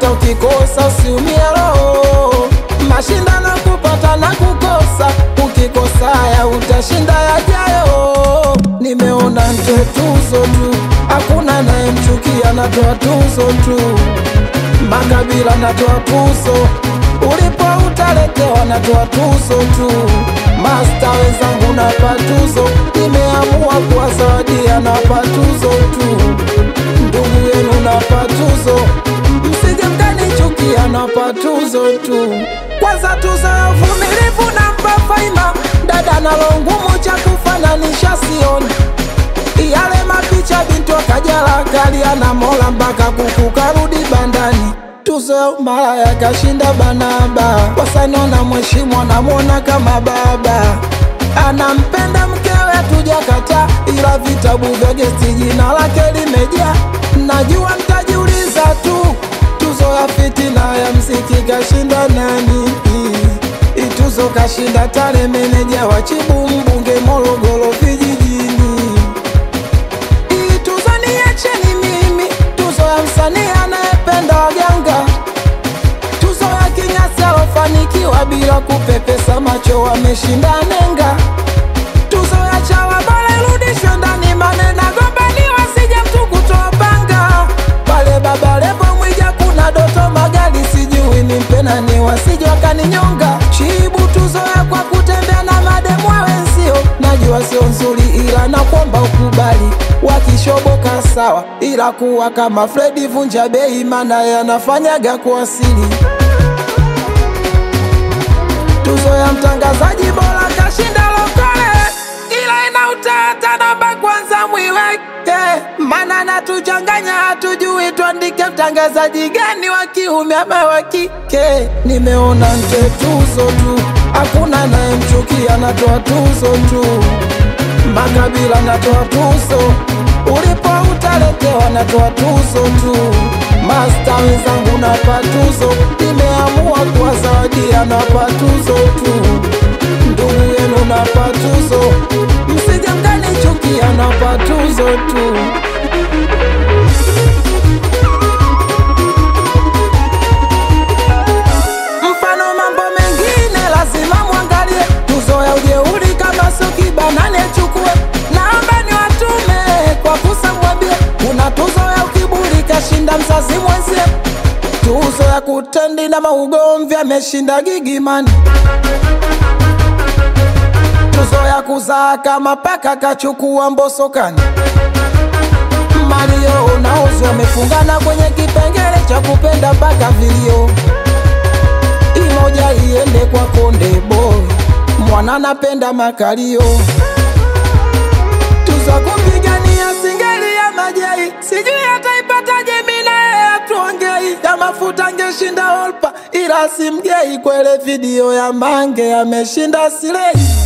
hata ukikosa usiumie roho. Mashindano kupata na kukosa, ukikosa haya utashinda yajayo. Nimeona ntoe tuzo tu, hakuna nayemchukia, natoa tuzo tu. Makabila natoa tuzo, ulipo utaletewa, natoa tuzo tu. Masta wenzangu napa tuzo, nimeamua kuwazawadia, napa tuzo tu. Ndugu yenu napa tuzo, msije mkanichukia, napa tuzo tu. Kwanza tuzo ya uvumilivu nampa Faima, dada nalo ngumu cha kufananisha sioni yale mapicha bintu akajala kalia na mola mpaka kuku karudi bandani tuzo ya malaya kashinda banaba wasaniona mheshimu anamwona kama baba anampenda mkewe tujakata ila vitabu vya gesti jina lake limejaa najua mtajiuliza tu tuzo ya fitina ya mziki kashinda nani ituzo kashinda tale meneja wa chibu mbunge morogoro vijijini hii tuzo niacheni mimi, tuzo ya msanii anayependa waganga, tuzo ya kinyasi alofanikiwa bila kupepesa macho, ameshinda nenga, tuzo ya chawa bora irudishwe ndani, manena gombaniwa sije mtu kutoa panga pale baba lebo mwija, kuna doto magari, sijui ni mpena ni wasije wakaninyonga, chibu tuzo ya kwa kutembea na mademu wa wenzio, najua sio nzuri, ila nakuomba ukubali, wakishoboka sawa, ila kuwa kama Fredi vunja bei, maana yanafanyaga kwa asili. Tuzo ya mtangazaji bora kashinda Lokole, ila ina utata, namba kwanza mwiweke, maana natuchanganya, hatujui tuandike mtangazaji gani wa kiume ama wa kike. Nimeona nje tuzo tu, hakuna nayemchukia, natoa tuzo tu makabila natoa tuzo, ulipo utaletewa, natoa tuzo tu. Masta wenzangu napa tuzo, nimeamua kuwazawadia, napa tuzo tu. Ndugu yenu napa tuzo, msije mkanichukia, napa tuzo tu. Mfano mambo mengine lazima mwangalie, tuzo ya ujeuri kama sio kibanane chukue. Naomba ni watume kwa kusa mwambie, kuna tuzo ya ukiburi kashinda mzazi mwenzie, tuzo ya kutendi na maugomvi ameshinda Gigimani, tuzo ya kuzaa kama paka kachukua Mbosokani. Mario unauzwa amefungana kwenye kipengele cha kupenda mpaka vilio imoja iende kwa Konde Boy, mwana napenda makalio. Tuzo kupigania singeli ya Majai, sijui ataipataje mina yeye atuongei. Ya mafuta angeshinda Olpa, ila simgei kwele video ya Mange ameshinda Silei.